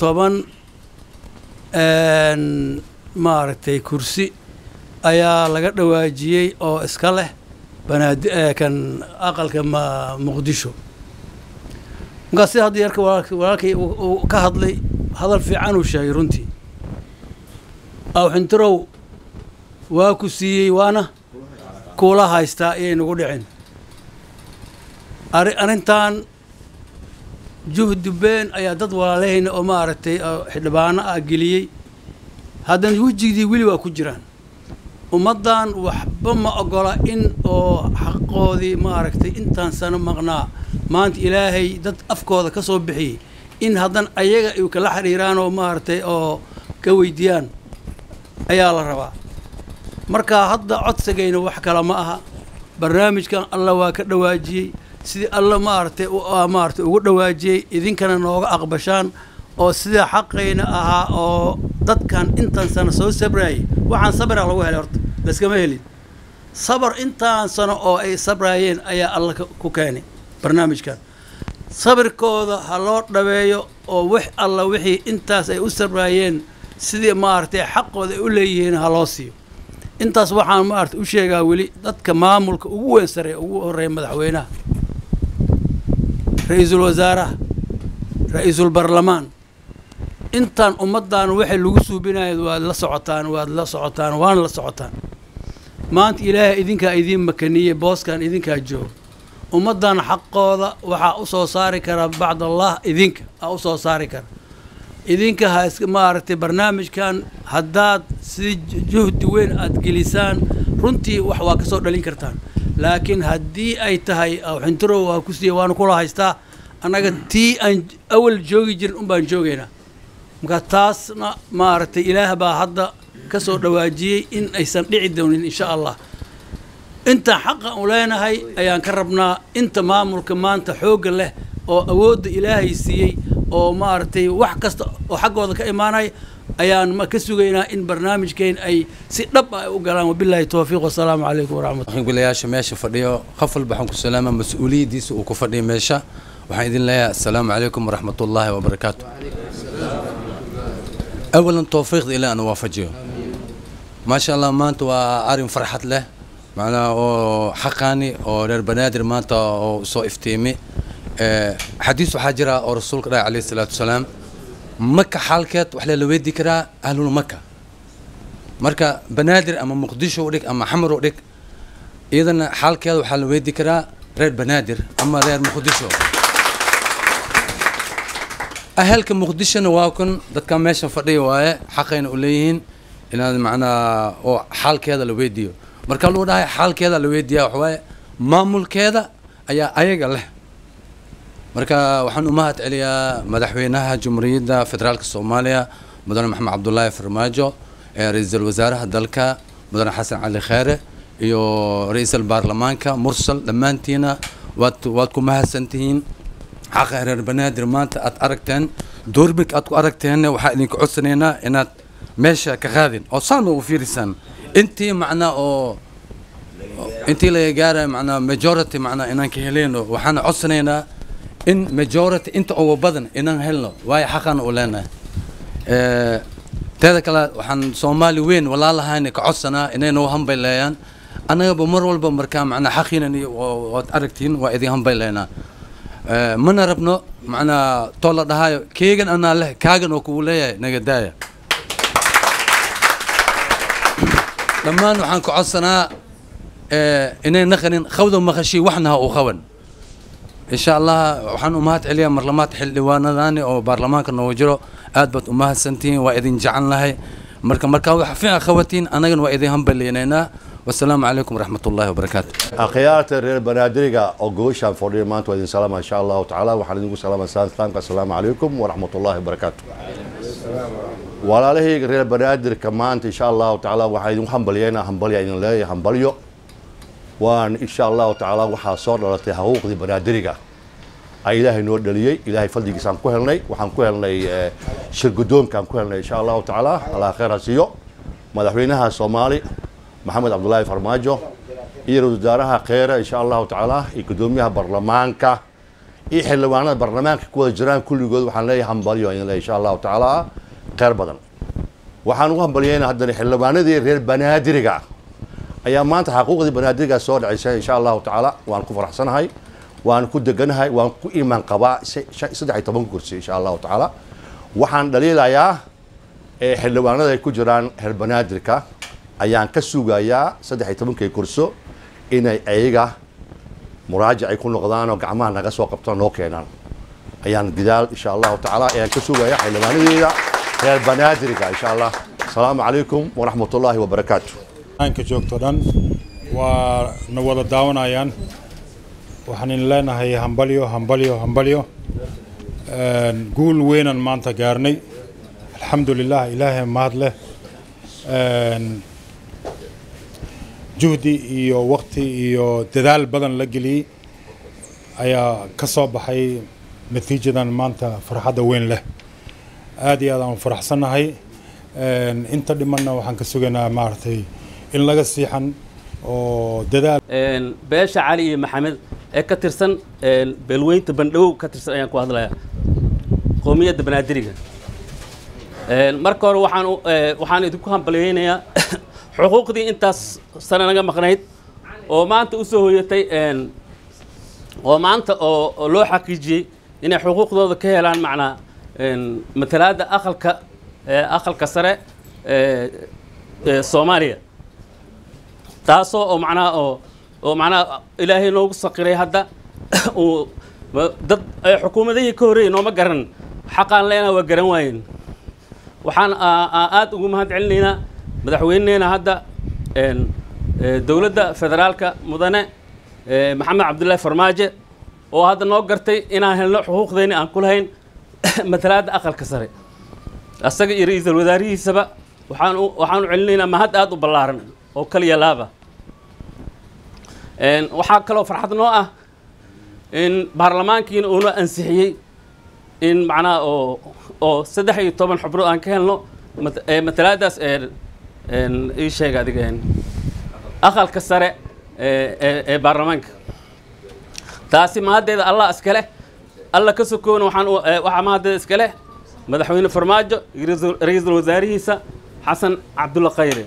toban maaragtay kursi ayaa laga dhawaajiyey oo iska leh banaadi kan aqalka ma muqdisho markaa sida hadda yarka walaalk walaalkay uu ka hadlay hadal fiican uu sheegay runtii awxintirow waa ku siiyey waana kuula haystaa iyay nagu dhicin ari arrintan juhdi been ayaa dad walaalahayna oo maaragtay xildhibaano ah geliyey haddana wejigdii weli waa ku jiraan ummaddan waxba ma ogola in oo xaqoodii maaragtay intaan sano maqnaa maanta ilaahay dad afkooda ka soo bixiyey in haddana ayaga ay kala xiriiraan oo maaragtay oo ka weydiiyaan ayaa la rabaa marka hadda codsigayna wax kale ma aha barnaamijkan alla waa ka dhawaajiyey sidii alla maaragtay maaragtay ugu dhawaajiyey idinkana nooga aqbashaan oo sida xaqayna ahaa oo dadkan intaan sano soo sabrayay waxaan sabra lagu helay horta laskama helin sabar intaan sano oo ay sabraayeen ayaa alla ku keenay barnaamijkan sabirkooda ha loo dhabeeyo oo wax alla wixii intaas ay u sabraayeen sidii maaragtay xaqooda ay u leeyihiin ha loo siiyo intaas waxaan maaragtay u sheegaa weli dadka maamulka ugu weyn sareeya ugu horreeya madaxweynaha ra-iisul wasaaraha ra-iisul barlamaan intaan ummaddan waxay lagu suubinayo waad la socotaan waad la socotaan waana la socotaan maanta ilaahay idinkaa idiin makaniyey booskan idinkaa jooga ummaddan xaqooda waxaa u soo saari karaa bacd allah idinka aa u soo saari kara idinka ha is maaragtay barnaamijkan haddaad si juhdi weyn aad gelisaan runtii wax waa ka soo dhalin kartaan laakiin haddii ay tahay xintirow waa ku siiya waana kula haystaa annaga tii aan awal joogi jirin un baan joogaynaa marka taasna maaragtay ilaah baa hadda ka soo dhawaajiyey in aysan dhici doonin insha allah intaan xaqa u leenahay ayaan ka rabnaa inta maamulka maanta xoogga leh oo awoodda ilaahay siiyey oo maaragtay wax kasta oo xaggooda ka imaanaya ayaan ka sugaynaa in barnaamijkeen ay si dhab ah u galaan wabilaahi towfiiq wasalaamu calaykum waraxmat gulayaasha meesha fadhiyo qof walba waxaan ku salaama mas-uuliyaddiisa uu ku fadhiyo meesha waxaan idin leeyahay assalaamu calaykum waraxmat ullaahi wabarakaatu awalan towfiiqda ilaa ana waafajiyo maasha allah maanta waa arrin farxad leh macnaha oo xaqaani oo reer banaadir maanta oo soo iftiimi xadiis waxaa jira oo rasuulka dhahay calayhi salaatu wasalaam maka xaalkeed wax la weydii karaa ahlul maka marka banaadir ama muqdisho u dhig ama xamar u dhig iyadana xaalkeeda waxaa la weydii karaa reer banaadir ama reer muqdisho ahalka muqdishona waa kun dadka meesha fadhiya waaye xaqayna u leeyihiin inaad macnaa oo xaalkeeda la weydiiyo marka lagu dhahay xaalkeeda la weydiiyaa waxawaaye maamulkeeda ayaa ayaga leh marka waxaan u mahad celiyaa madaxweynaha jumhuuriyadda federaalka soomaaliya mudane maxamed cabdulaahi farmaajo ra-iisul wasaaraha dalka mudane xasan cali kheere iyo ra-iisul baarlamaanka mursal dhammaantiina waad waad ku mahadsantihiin xaqa reer banaadir maanta aad aragteen doorbig aad ku aragteenna waxaa idinka codsanaynaa inaad meesha ka qaadin oo saan ugu fiirisaan intii macnaa oo intii laga gaaraya macnaa majority macnaa inaan ka heleyno waxaana codsanaynaa in majority inta ugu badan inaan helno waayo xaqana u leenahay teeda kale waxaan soomaali weyn walaalahayna ka codsanaa inay noo hambayleeyaan annagaba mar walba markaa macnaa xaqiinan iyo waad aragtiin waa idin hambayleynaa mana rabno macnaa too la dhahaayo keegan anaa leh kaagan oo kugu leeyahay naga daaya dhammaan waxaan ka codsanaa inay naqanin qawda maqashii waxna ha u qaban insha allah waxaan u mahad celiyaa marlamaad xildhibaanadani oo baarlamaanka noogu jiro aad baad u mahadsantihiin waa idin jecel lahay marka markaa wax fiican qabatiin annagana waa idin hambaliynaynaa wasalaamu calaykum waraxmat ullahi wabarakaatu akhyaarta reer banaadiriga oo gobashaan fadhiya maanta waa idin salaama insha allahu tacaala waxaan idinku salaama salaamka assalaamu calaykum waraxmat ullahi wabarakaatu walaalahayga reer banaadirka maanta insha allahu tacaala waxaan idinku hambalyeynaa hambalya idin leeyahay hambalyo waan insha allahu tacaala waxaa soo dhalatay xuquuqdii banaadiriga ay ilaahay noo dhaliyey ilaahay fadligiisaan ku helnay waxaan ku helnay shirgudoonkaan ku helnay insha allahu tacaala allah khayr ha siiyo madaxweynaha soomaali maxamed cabdulaahi farmaajo iyo ra-isul wasaaraha kheyre insha allahu tacaala iyo gudoomiyaha baarlamaanka iyo xildhibaanada baarlamaanka ku wada jiraan kulligood waxaan leeyahay hambalyo idin leeyahay insha allahu tacaala kheyr badan waxaan ugu hambalyeynaa haddana xildhibaanadii reer banaadiriga ayaa maanta xaquuqdii banaadiriga soo dhacaysa insha allahu tacaala waan ku faraxsanahay waan ku deganahay waan ku iimaan qabaa saddex iyo toban kursi insha allahu tacaala waxaan dhaliilayaa xildhibaanada ay ku jiraan reer banaadirka ayaan ka sugayaa saddex iyo tobankii kurso inay ayaga muraajac ay ku noqdaan oo gacmaha naga soo qabtaan noo keenaan ayaan gidaal insha allahu tacaala ayaan ka sugayaa xildhibaanadeeda reer banaadiriga insha allah asalaamu calaykum waraxmat ullaahi wabarakaatu ka joogto dhan waa na wada daawanayaan waxaan in leenahay hambalyo hambalyo hambalyo guul weynan maanta gaarnay alxamdu lilah ilaahay mahad leh juhdi iyo waqti iyo dadaal badan la geliyey ayaa ka soo baxay natiijadan maanta farxadda weyn leh aada iyo aad aan faraxsannahay inta dhimanna waxaan ka sugaynaa maaragtay in laga siixan oo dadaal beesha cali iyo maxamed ee ka tirsan beelweynta bandhow ka tirsan ayaan ku hadlayaa qoomiyadda banaadiriga marka hore waxaan waxaan idinku hambalyeynayaa xuquuqdii intaas sane naga maqnayd oo maanta u soo hoyatay oo maanta oo loo xaqiijiyey inay xuquuqdooda ka helaan macnaa matalaadda aqalka aqalka sare ee soomaaliya taasoo oo macnaha oo oo macnaha ilaahay noogu saqiray hadda uu dad xukuumadihii ka horreeyey nooma garan xaqaan leenaha waa garan waayeen waxaan aada ugu mahad celinaynaa madaxweyneena hadda dowladda federaalka mudane maxamed cabdullaahi farmaajo oo hadda noo gartay inaan helno xuquuqdeeni aan ku lahayn matalaadda aqalka sare asaga iyo ra-iisul wasaarihiisaba waxaan waxaanu celinaynaa mahad aada u ballaaran oo kaliya laaba waxaa kaloo farxad noo ah in baarlamaankiina uuna ansixiyey in macnaha oo oo saddex iyo toban xubnood aan ka helno matalaadaas ii sheega adiga aqalka sare ee baarlamaanka taasi mahaddeeda allah iskale alla ka sokoona waxaan waxaa mahaddeeda iskale madaxweyne farmaajo iyo ra-iisul wasaarihiisa xasan cabdulla khayre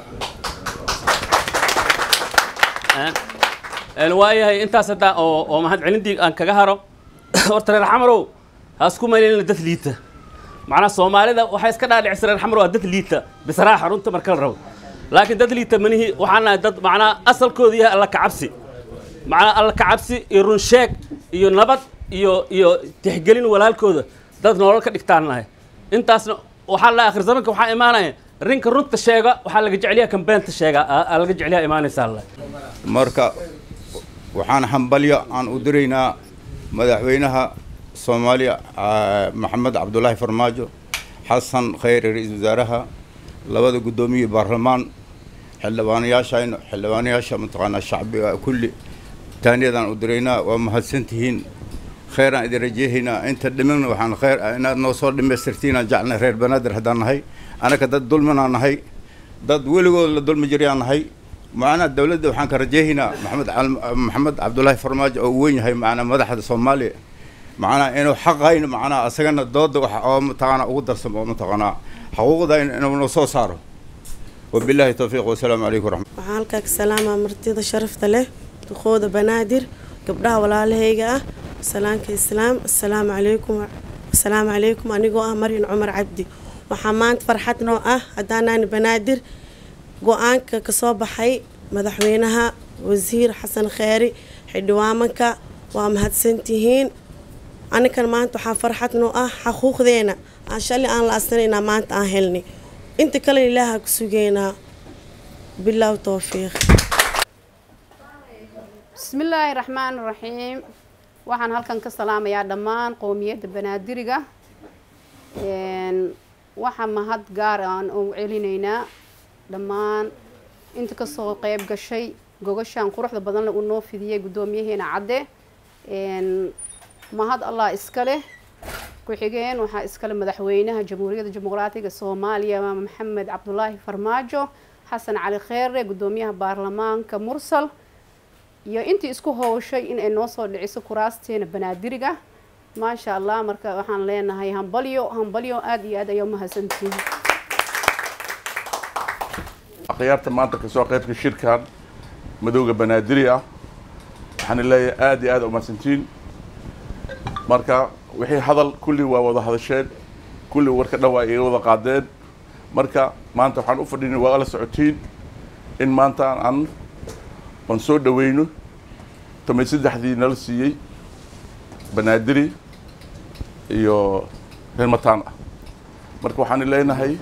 waayahay intaas haddaa oo oo mahad celintii aan kaga haro horta reer xamarow ha isku maylina dad liita macnaha soomaalida waxay iska dhaadhicisa reer xamar waa dad liita bisraaxa runta marka la rabo laakiin dad liita manihi waxaan nahay dad macnaha asalkoodu yahay alla kacabsi macnaha alla kacabsi iyo run sheeg iyo nabad iyo iyo tixgelin walaalkooda dad nolol ka dhigtaan nahay intaasna waxaa la akhir zamanka waxaa imaanaya rinka runta sheega waxaa laga jeceliyaa kan beenta sheega aa laga jeceliyaa imaanaysaa alle marka waxaan hambalyo aan u diraynaa madaxweynaha soomaaliya maxamed cabdulaahi farmaajo xasan khayre ra-iisul wasaaraha labada guddoomiye baarlamaan xildhibaanayaashayna xildhibaanayaasha mataqaanaa shacbiga kulli taaniyadaan u diraynaa waa mahadsantihiin kheyraan idin rajeehaynaa inta dhimina waxaan kheyr inaad noo soo dhamaystirtiinaan jeclnay reer banaadir haddaan nahay anaka dad dulminaan nahay dad weligood la dulmi jirayaan nahay macnaa dowladda waxaan ka rajeehaynaa maxamed maxamed cabdulaahi farmaajo oo weyn yahay macnaa madaxda soomaaliya macnaa inuu xaqayn macnaa asagana dooda wax oo mataqaanaa ugu darsamo oo mataqaanaa xuquuqda inuu noo soo saaro wabilaahi towfiiq wasalaamu calaykum waraxmat waxaan halkaa ka salaamaa martida sharafta leh duqooda banaadir gabdhaha walaalahayga ah salaanka islaam assalaamu calaykum assalaamu calaykum anigoo ah maryan cumar cabdi waxaa maanta farxad noo ah haddaanaani banaadir go-aanka kasoo baxay madaxweynaha wasiir xasan kheyri xildhibaamanka waa mahadsantihiin anikan maanta waxaa farxad noo ah xaquuqdeena aan shalay aan la asanaynaa maanta aan helnay inta kale ilaaha ku sugeynaa bilaaw towfiiq bismillaahi raxmaan raxiim waxaan halkan ka salaamayaa dhammaan qowmiyadda banaadiriga waxaa mahad gaar aan ugu celinaynaa dhammaan inta kasoo qeyb gashay gogashaan quruxda badanle uu noo fidiyey guddoomiyaheena cadde mahad allah iska leh ku-xigeen waxaa iskale madaxweynaha jamhuuriyadda dimuqraatiga soomaaliya maxamed cabdulaahi farmaajo xasan cali kheere guddoomiyaha baarlamaanka mursal iyo intii isku howshay in ay noo soo dhiciso kuraasteena banaadiriga maasha allah marka waxaan leenahay hambalyo hambalyo aada iyo aad ayaa umahadsantihiin akhyaarta maanta kasoo qaybka shirkan madowga banaadiri ah waxaan leeyahay aada iyo aada umahadsantiin marka wixii hadal kulli waa wada hadasheen kulli warka dhan waa iga wada qaadeen marka maanta waxaan u fadhinay waa la socotiin in maanta aan aan soo dhaweyno tomay saddexdii nala siiyey banaadiri iyo reer mataan ah marka waxaan leenahay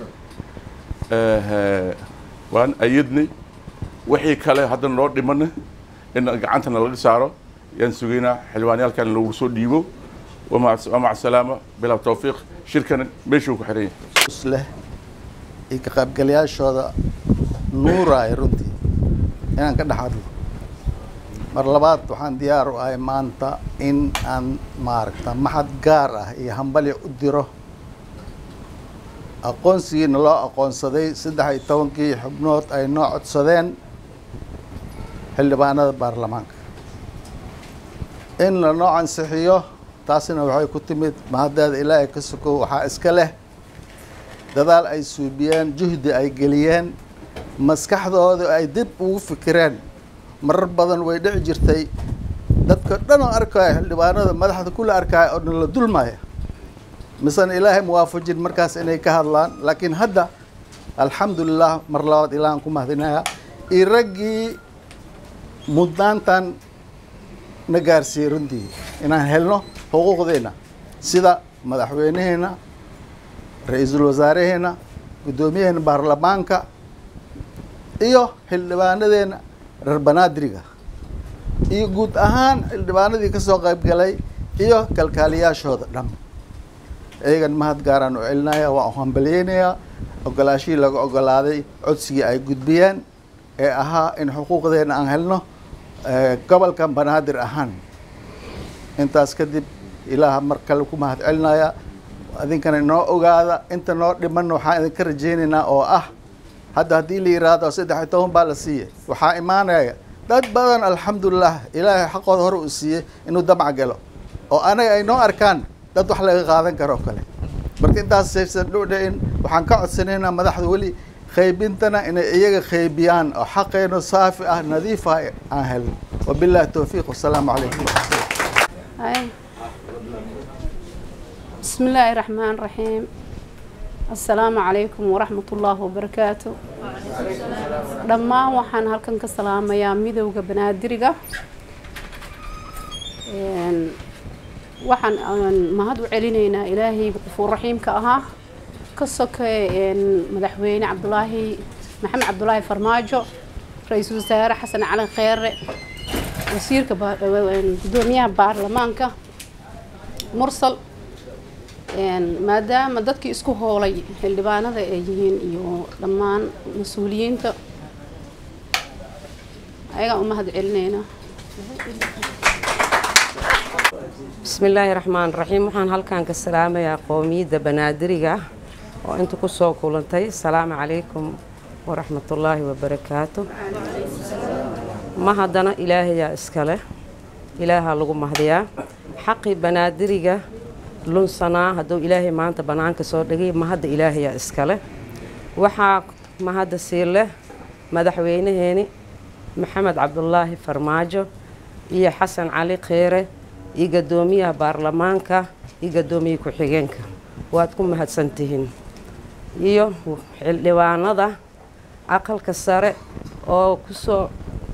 waan ayadnay wixii kale hadda noo dhimana in gacantana laga saaro yaan sugaynaa xildhibaanyaalkan lagu soo dhiibo wamaca salaama bilaa tawfiiq shirkana meeshuu ku xiran yahay leh iyo ka qaybgalayaashooda nuuraay runtii inaan ka dhex hadlo mar labaad waxaan diyaar u ahay maanta in aan maaragta maxad gaar ah iyo hambalya u diro aqoonsigiina loo aqoonsaday saddex iyo tobankii xubnood ay noo codsadeen xildhibaanada baarlamaanka in lanoo ansixiyo taasina waxay ku timid mahaddeeda ilaahay ka sokow waxaa iska leh dadaal ay suubiyeen juhdi ay geliyeen maskaxdooda ay dib ugu fikireen marar badan way dhici jirtay dadka dhan oo arkaya xildhibaanada madaxda kula arkaya oo dhan la dulmaya misena ilaahay muwaafajin markaas inay ka hadlaan laakiin hadda alxamdulilah mar labaad ilaahan ku mahadinaya iyo raggii mudnaantan na gaarsiiyey runtii inaan helno xuquuqdeena sida madaxweynaheena ra-iisul wasaaraheena guddoomiyaheena baarlamaanka iyo xildhibaanadeena reer banaadiriga iyo guud ahaan xildhibaanadii ka soo qayb galay iyo kalkaaliyaashooda dham iyagan mahad gaaraan u celinaya waan u hambalyeynayaa ogolaashihii laga ogolaaday codsigii ay gudbiyeen ee ahaa in xuquuqdeena aan helno gobolkan banaadir ahaan intaas kadib ilaaha mar kale ku mahad celinaya idinkana inoo ogaada inta noo dhimanna waxaan idinka rajaynaynaa oo ah hadda haddii la yiraahdo saddex iyo toban baa la siiyey waxaa imaanaya dad badan alxamdulilah ilaahay xaqooda hore uu siiyey inuu damca galo oo anaga ay noo arkaan dad wax laga qaadan karo oo kale marka intaas saysan dhudhicin waxaan ka codsanaynaa madaxda weli qaybintana inay iyaga qaybiyaan oo xaqeeno saafi ah nadiif ah aan helno wabillahi towfiiq wasalaamu calaykum بسم الله الرحمن الرحيم السلام عليكم ورحمة الله وبركاته dhammaan waxaan halkan ka salaamayaa midowda banaadiriga waxaan mahad u celinaynaa ilaahay qufuur raxiimka ahaa ka sokay madaxweyne cabdulaahi maxamed cabdulaahi farmaajo ra-iisul wasaare xasan cali kheere wasiirka gudoomiyaha baarlamaanka mursal maadaama dadkii isku hoolay xildhibaanada ay yihiin iyo dhammaan mas-uuliyiinta ayagaan u mahad celinaynaa بسم الله الرحمن الرحيم waxaan halkan ka salaamayaa qoomiyadda banaadiriga oo inta ku soo kulantay asalaamu calaykum waraxmatullaahi wabarakaatu ma haddana ilaahayaa iskale ilaahaa lagu mahdiyaa xaqii banaadiriga lunsanaa hadduu ilaahay maanta bannaanka soo dhigay mahadda ilaahayaa iskale waxaa mahadda sii leh madaxweynaheeni maxamed cabdulaahi farmaajo iyo xasan cali kheere iyo gadoomiyaha baarlamaanka iyo gadoomiye ku-xigeenka waad ku mahadsantihiin iyo xildhibaanada aqalka sare oo kusoo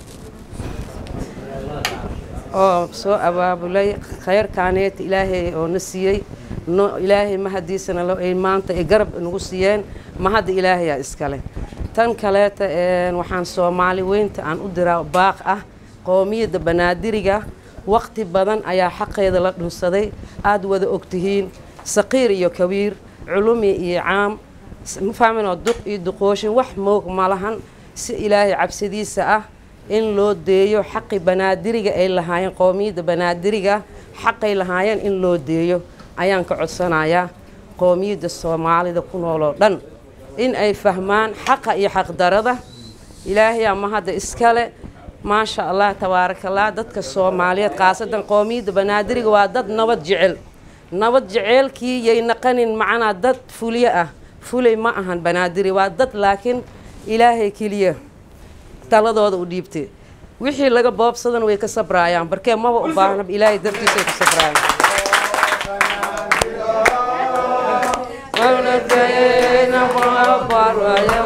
oo soo abaabulay khayrkaaneeta ilaahay oo na siiyey no ilaahay mahadiisana ay maanta ay garab nagu siiyeen mahadda ilaahayaa iskale tan kaleeta waxaan soomaali weynta aan u diraa baaq ah qoomiyadda banaadiriga waqti badan ayaa xaqeeda la dhunsaday aada wada ogtihiin saqiir iyo kabiir culumi iyo caam ma fahminoo duq iyo duqooshin wax moog ma lahan si ilaahay cabsidiisa ah in loo deeyo xaqi banaadiriga ay lahaayeen qoomiyadda banaadiriga xaqay lahaayeen in loo deeyo ayaan ka codsanayaa qoomiyadda soomaalida ku nooloo dhan in ay fahmaan xaqa iyo xaqdarada ilaahayaa mahadda iskale maasha allah tabaarakallah dadka soomaaliyeed khaasadan qoomiyadda banaadiriga waa dad nabad jecel nabad jeceelkii yay naqanin macnaa dad fulyo ah fulay ma ahan banaadiri waa dad laakiin ilaahay keliya taladooda u dhiibtay wixii laga boobsadan way ka sabraayaan barkee maba u baahna ilaahay dartiisay ku sabraayaan مولدينا وبريا